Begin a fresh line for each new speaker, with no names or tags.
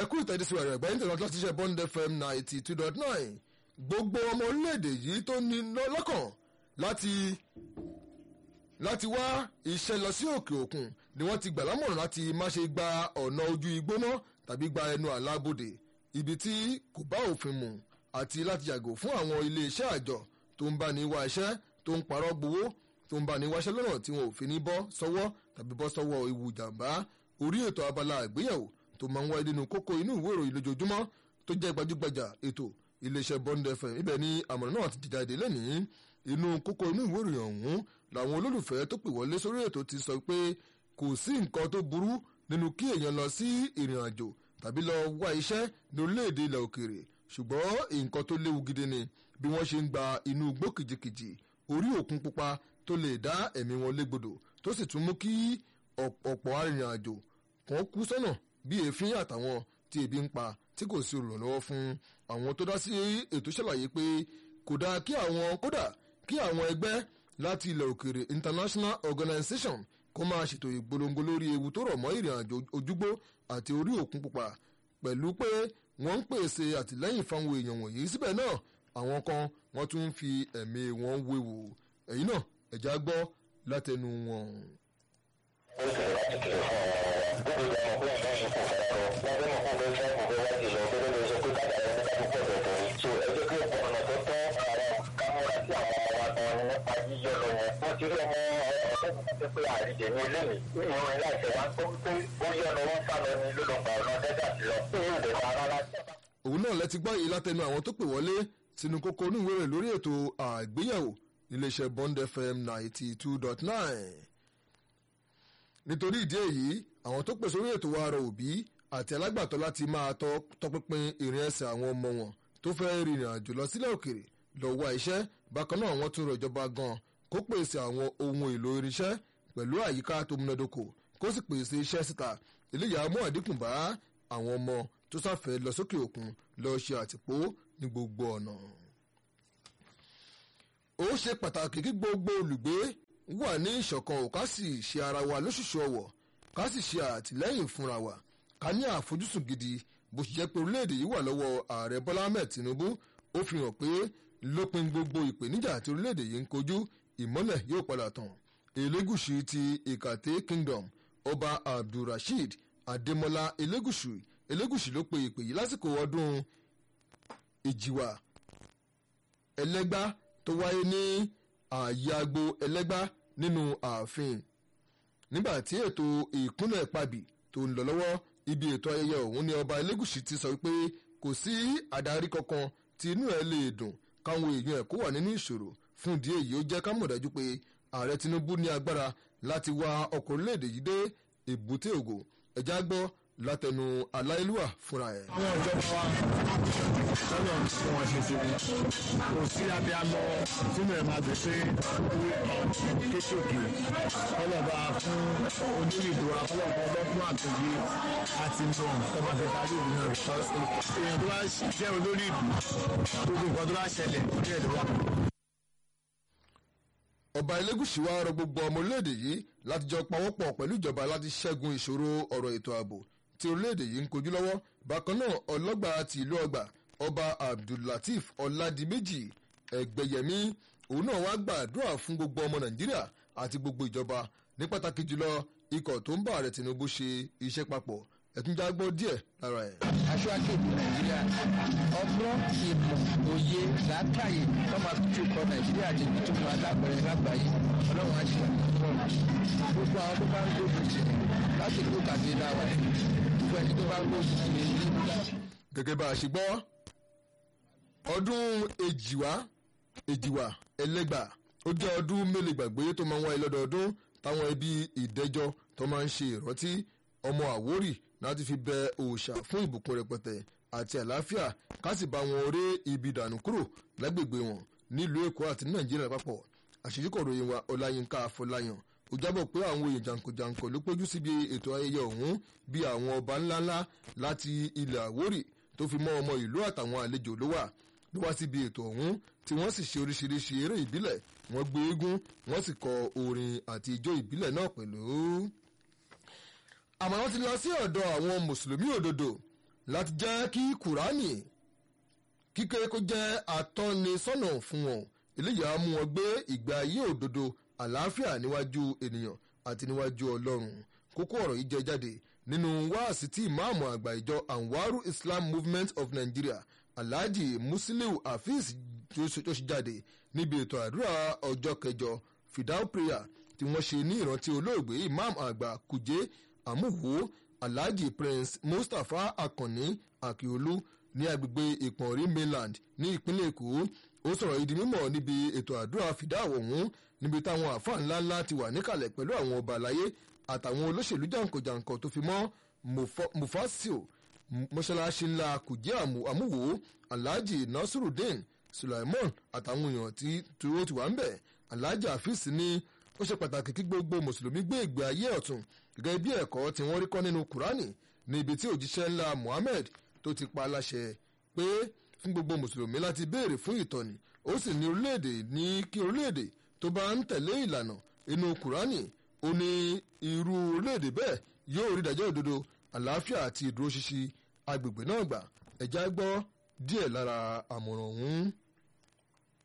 ẹ̀kú ìtẹ̀dísí rẹ̀ ẹ̀gbẹ́ internet láti ṣe bond fm ninety two dot nine gbogbo ọmọ orílẹ̀-èdè yìí tó ní lọ́kàn láti láti wá iṣẹ́ lọ sí òkè òkun ni wọ́n ti gbà lámọ̀ràn láti má ṣe gba ọ̀nà ojú igbó mọ́ tàbí gba ẹnu àlábòdè ibi tí kò bá òfin mu àti láti yàgò fún àwọn ilé-iṣẹ́ àjọ tó ń bá ní wá iṣẹ́ tó ń parọ́ gbowó tó ń bá ní wáṣẹ́ lọ́nà tí wọn ò fi ní bọ́ sọ́wọ́ tàbí bọ́ sọ́wọ́ ewu jàǹbá orí ètò abala àgbéyẹ̀wò tó máa ń wáyé nínú kókó inú ìwé ìròyìn lójoojúmọ́ tó jẹ́ gbajúgbajà ètò iléeṣẹ́ bond fm ibẹ̀ ni àmọ̀ràn náà ti jáde lẹ́nìí inú kókó inú ìwé ìròyìn ọ̀hún làwọn olólùfẹ́ tó pè wọlé sórí ètò ti sọ pé kò sí nǹkan tó burú nínú kí èèyàn lọ sí ìrìn àjò tàbí lọ wá iṣẹ́ ní orílẹ̀-èdè ilẹ̀ òkèèrè ṣùgbọ́n nǹkan tó léwu gidi ni bí wọ́n ṣe ń gba inú igbó kìjikìji orí òkun pupa tó lè dá ẹ̀mí wọn légbodò tó sì tún mú kí ọ̀pọ̀ arìnrìn àjò kan kú sọ́nà bí èéfín àtàwọn tí ebi ń pa tí kò sí olùrànlọ́wọ́ fún àwọn tó dá sí ètò ṣàlàyé pé kò dáa kí àwọn kódà kí àwọn ẹgbẹ́ láti ilẹ̀ òkèèrè international organization kó máa ṣètò ìgbólóńgó lórí ewu tó rọ̀ mọ́ ìrìn àjò ojúgbó àti orí òkun pupa pẹ̀lú pé wọ́n ń pèsè àtìlẹ́yìn fáwọn èèyàn wọ̀nyí síbẹ̀ náà àwọn kan wọ́n tún ń fi ẹ̀mí wọn wéwu èyí náà ẹ̀já gbọ́ látẹnu wọn.
ó sì láti kìlọ̀ fún ọmọ wọn gbogbo ìgbà mọ̀ pé ìgbà yìí kò fẹ́ lábẹ́ mọ̀ pé fẹ́ kò fẹ́ wá jùlọ gbogbo lè sọ pé kájà rẹ̀ nígbà tó pọ̀ tó rí so ẹ jẹ́ kí ọ̀pọ̀ ọ̀nà tó tọ́ ara kámúra sí àwọn ọmọ wa gan ni nípa yíyọ lọ yẹn wọ́n ti rí ọmọ ọ̀rẹ́ mi pé àríjẹ ní ilé mi ìrìn láìsẹ̀ wá tó pé ó yọ lọ wọ́n sá lọ ní lólùgbà ọ̀nà dẹ́gà sí lọ ní ìlú ìdẹ̀kọ̀ rárá.
òun náà lẹ ti gbọ́ yìí látẹnu àwọn tó pè wọlé sínú kókó oníwèrè lórí ètò àgbéyẹ̀wò iléeṣẹ́ bond fm ninety two dot nine nítorí ìdí èyí àwọn tó pè sórí ètò wa rọ òbí àti alágbàtọ́ láti máa tọpinpin ìrìn ẹsẹ̀ àwọn ọmọ wọn tó fẹ́ rìnrìn àjò lọ sílẹ̀ òkèrè lọ wá iṣẹ́ bákan náà wọ́n tún rọ ìjọba gan kó pèsè àwọn ohun èlò irinṣẹ́ pẹ̀lú àyíká tó múnádóko kó sì pèsè iṣẹ́ síta eléyà mú àdínkù bá àwọn ọmọ tó sáfẹ́ lọ sókè òkun lọ ṣe àtìpó ní gbogbo ọ̀nà. ó ṣe pàtàkì kí gbogbo olùgbé wà ní ìṣọ̀kan ò ká sì ṣe ara wa lóṣùṣù ọ̀wọ̀ ká sì ṣe àtìlẹ́yìn fúnra wa ká ní àfojúsùn gidi bó ṣe jẹ́ pé orílẹ̀-èdè yìí wà lọ́wọ́ ààrẹ bọ́lá ahmed tinubu ó fi hàn pé lópin gbogbo ìpèníjà àti orílẹ̀-èdè yìí ń kojú ìmọ́lẹ̀ yóò padà tàn elégùsù ti ìkàtẹ́ kingdom ọba abdulrasheed adémọlá elégùsù elégùsù ló pe ìpè yìí lásìkò ọdún ìjìwà ẹlẹ́gbá tó wáyé ní ààyè agbo ẹlẹ́gbá nínú ààfin nígbà tí ètò ìkúnlẹ̀ pàbí tó ń lọ lọ́wọ́ ibi ètò ayẹyẹ ọ̀hún ni ọba elégùsì ti sọ pé kò sí adarí kankan tí inú ẹ̀ lè dùn káwọn èèyàn ẹ̀ kó wà nínú ìṣòro fún ìdí èyí ó jẹ́ ká mọ̀ dájú pé ààrẹ tinubu ní agbára láti wa ọkọ̀ orílẹ̀-èdè yìí dé èbúté ògo ẹ̀já gbọ́ látẹnu aláìlúwà fúnra ẹ̀.
àwọn ìjọba wa lọ́nà tí wọ́n ṣe ti ní kò sí abiyamọ sínú ẹ̀ máa gbèsè kéékèèké ọlọ́ba fún onírìbò afọlọ́pọ̀ ọlọ́pọ̀ àtòyí àti nù ọba fẹ́ darí ìlú náà èèyàn tó bá jẹ́ olórí ìlú gbogbo nǹkan tó bá ṣẹlẹ̀ ní ẹ̀dọ́ wa.
ọba elégùsì wa rọ gbogbo ọmọ orílẹ̀-èdè yìí láti jọ pawọ́pọ̀ pẹ̀lú ìjọba láti ṣẹ́gun ìṣòro ọ̀rọ̀ ètò ààbò tí orílẹ̀-èdè yìí ń kojú lọ́wọ́ bákan náà ọlọ́gbà ti ìlú ọgbà ọba abdullateef ọ̀làdìmẹ́jì ẹgbẹ̀yẹmí òun náà wá gbàdúrà fún gbogbo ọmọ nàìjíríà àti gbogbo ìjọba ní pàtàkì jùlọ ikọ̀ tó ń bá ààrẹ tinubu ṣe iṣẹ́ papọ̀ ẹ̀túnjá gbọ́ díẹ̀ lára ẹ̀.
aṣáájú ìlú nàìjíríà ọgbọ́n ìmọ̀ òye làákàyè tó máa fi tún kọ nàìjíríà di ibi tó máa lágbẹ̀rẹ̀ lágbàáyé ọlọ́run á ṣe àtúntò gbogbo àwọn tó bá ń gbógun tì láti kó kàdé láwa gbogbo ẹni tó bá ń gbógun tì ní ìlú láti.
gẹ́gẹ́ bá a ṣe gbọ́ ọdún èjìwá èjìwá ẹlẹ́gbà ó jẹ́ ọdún mélòó gbàgbé tó máa ń wáyé lọ́dọọdún táwọn ẹbí ìdẹ́jọ́ tó máa ń ṣe ìrántí ọmọ àwórì láti fi bẹ òòṣà fún ìbùkún rẹpẹtẹ àti àlàáfíà ká sì bá wọn ré ibi dànù kúrò lágbègbè wọn nílùú èkó àti ní nàìjíríà lápapọ̀ àṣejúkọ̀ròyìn wa ọláyínká afọláyàn ó jábọ̀ pé àwọn èèyàn jàǹkànjàǹkàn ló péjú síbi ètò ayẹyẹ ọ̀hún bí àwọn ọba ńláńlá láti ilẹ̀ àwórì tó fi mọ́ ọmọ ìlú àtàwọn àlejò ló wà ló wá síbi ètò ọ̀hún tí wọ́n sì ṣe oríṣiríṣi eré ìbílẹ̀ wọ́n gbé eégún wọ́n sì kọ orin àti ijó ìbílẹ̀ náà pẹ̀lú. àmọ́ wọ́n ti lọ sí ọ̀dọ̀ àwọn mùsùlùmí òdodo láti jẹ́ kí kùránì kíké kó jẹ́ atọ́nisọ́nà fún wọn eléyìí á mú wọn gbé ìgbé ayé òdodo àlàáfíà níwájú ènìyàn àti níwájú ọlọ́run kókó ọ̀rọ̀ yìí jẹ jáde nínú wáàsí tí ìmáàmù àgbà ìjọ anwaru islam movement of nigeria alhaji musiliu hafiz tó ṣe jáde níbi ètò àdúrà ọjọ́ kẹjọ fidal prayer tí wọ́n ṣe ní ìrántí olóògbé imam àgbà kùjé àmúwò alhaji prince mustapha akànní akiolu ní agbègbè ìpọ̀nrí mainland ní ìpínlẹ̀ èkó ó sọ̀rọ̀ ìdí mímọ̀ níbi ètò àdúrà fìdáwọ̀ ọ̀hún níbi táwọn àáfàá ńláńlá ti wà níkàlẹ̀ pẹ̀lú àwọn ọba àlàyé àtàwọn olóṣèlú jàǹkànjàǹkàn tó fi mọ́ mufasio mọ́ṣáláṣí ńlá kùjẹ́ àmúwò alhaji nasirudeen sulaiman àtàwọn èèyàn tí ó ti wà ń bẹ̀ alhaji afis ní ó ṣe pàtàkì kí gbogbo mùsùlùmí gbé ìgbé ayé ọ̀tún gẹ́gẹ́ bí ẹ̀kọ́ tí wọ́n rí kọ́ nínú kùránì ní ibi tí òjíṣẹ́ ńlá muhammed tó ti pa aláṣẹ pé fún gbogbo mùsùlùmí láti béèrè fún ìtọ́ni ó sì ní orílẹ̀-èdè ní kí orílẹ̀-èdè tó bá ń tẹ̀lé ìlànà inú kùránì ó ní irú orílẹ̀-èdè bẹ́ẹ̀ yóò rí ìdájọ́ òdodo àlàáfíà àti ìdúróṣinṣin agbègbè náà gbà ẹ̀já gbọ́ díẹ̀ lára àmọ̀ràn ọ̀hún.